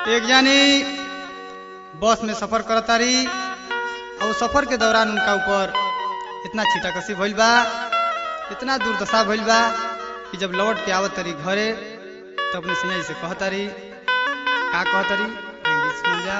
एक जानी बस में सफर करतारी और सफर के दौरान उनका ऊपर इतना छीटाकसी भइल बा इतना दुर्दशा भइल बा कि जब लौट के आवत तारी घरे तो अपने सिंह से कहतारी का कहतारी इंग्लिश सुन जा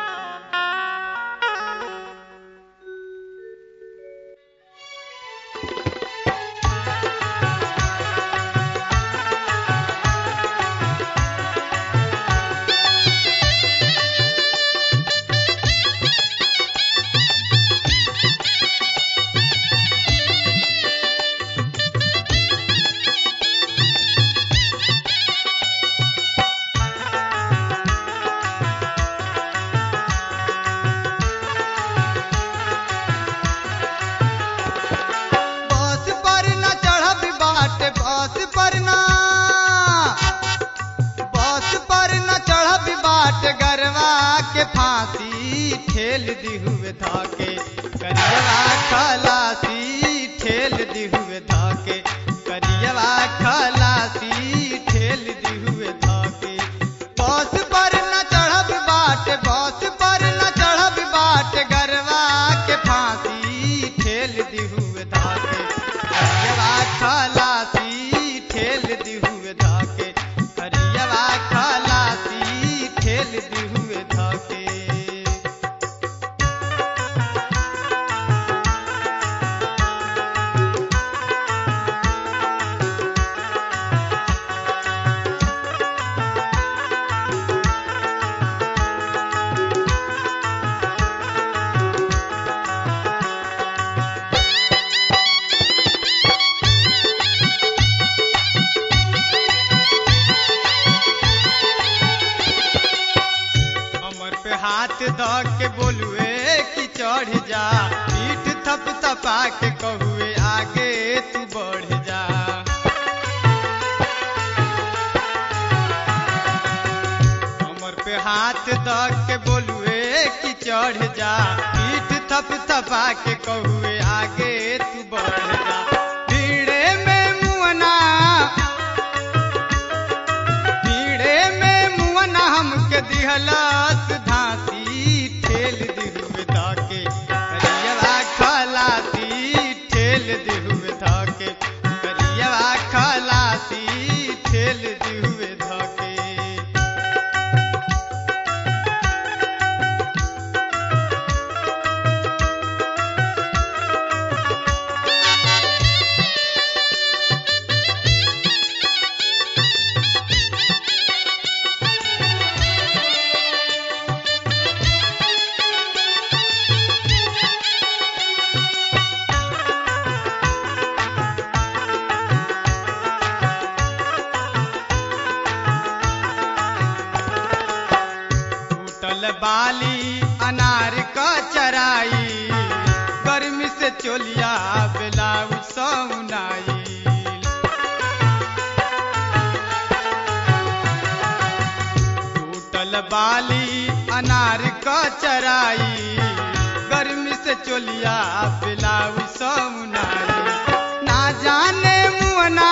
बस पर न चढ़ब बाट बस पर न बस पर न चढ़ब बाट गरवा के फांसी ठेल दी हुए धाके करियवा खलासी ठेल दी हुए धाके करियवा खलासी ठेल दी हुए धाके बस पर न चढ़ब बाट बस पर न चढ़ब बाट गरवा के फांसी ठेल दी हुए धाके करियवा खलासी ठेल दी हुए धाके करियवा खलासी ठेल दी हुए धाके हमर पे हाथ ध के बोलुए कि चढ़ जा पीठ थप थपा के कहुए आगे तू बढ़ जा हमर पे हाथ ध के बोलुए कि चढ़ जा पीठ थप थपा के कहुए आगे तू बढ़ जा भीड़े में मुअना भीड़े में मुअना हमके दिहलस धासी ठेल दिहुए धाके करियवा खलासी ठेल दिहुए धाके करियवा खलासी ठेल दिहुए धाके टूटल बाली अनार का चराई गर्मी से चोलिया ब्लाउज सौनाई टूटल बाली अनार का चराई गर्मी से चोलिया ब्लाउज सौनाई ना जाने मुअना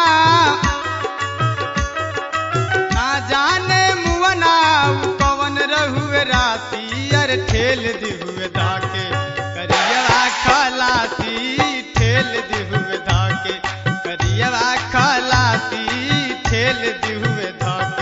ना जाने मुअना उ कवन रहुए राती अर ठेल दिहुए धाके करियवा खलासी ठेल दिहुए धाके करियवा खलासी ठेल दिहुए धाके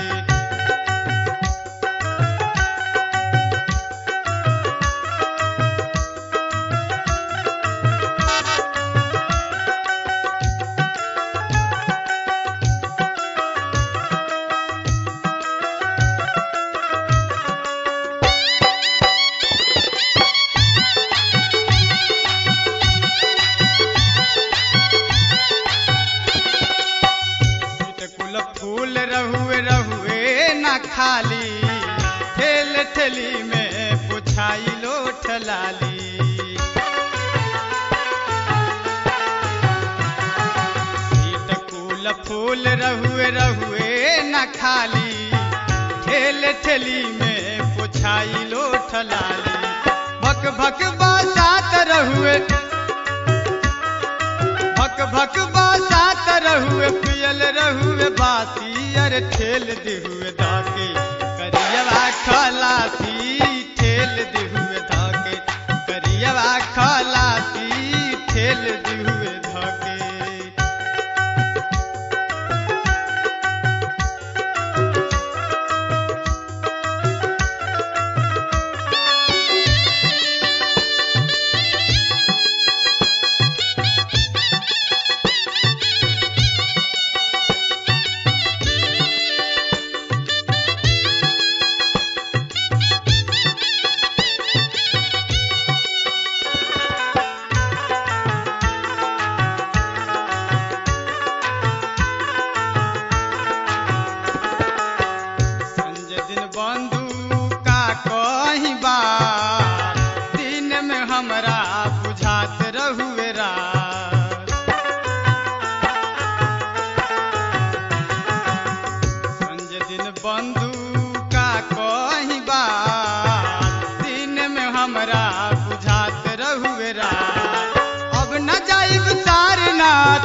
कुल फूल रहुए रहुए न खाली ठेल ठेली में पुछाई लो ठलाली सीट कुल फूल रहुए रहुए न खाली ठेल ठेली में पुछाई लो ठलाली भक भक बसात रहुए भक भक बसात रहुए पियल रहुए बासी अरे ठेल दिहुए धाके करियवा खलासी ठेल दिहुए धके करियवा खलासी ठेल दिहुए धके संजय दिन बंधु का कहीं बात दिन में हमरा बुझात रहुए रात संजय दिन बंधु का कहीं बात दिन में हमरा बुझात रहुए रात अब न जाइब सारनाथ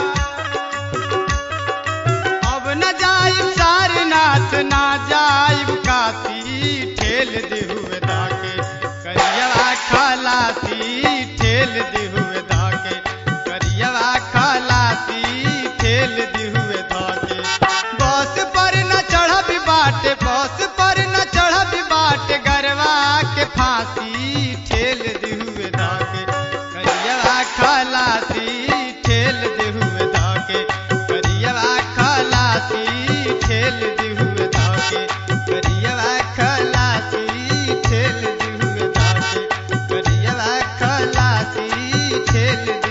अब न जाइब सारनाथ ना जाइब काशी ठेल दिहुए दाके करियवा खलासी ठेल दिहुए दाके करियवा खलासी ठेल दिहुए दाके बस पर न चढ़ब बाटे बस पर न चढ़ब बाटे गरवा के फांसी ठेल दिहुए दाके करियवा खलासी ठेल दिहुए दाके करियवा खलासी ठेल दिहुए दाके करियवा खलासी ठेल दिहुए दाके करियवा खलासी ठेल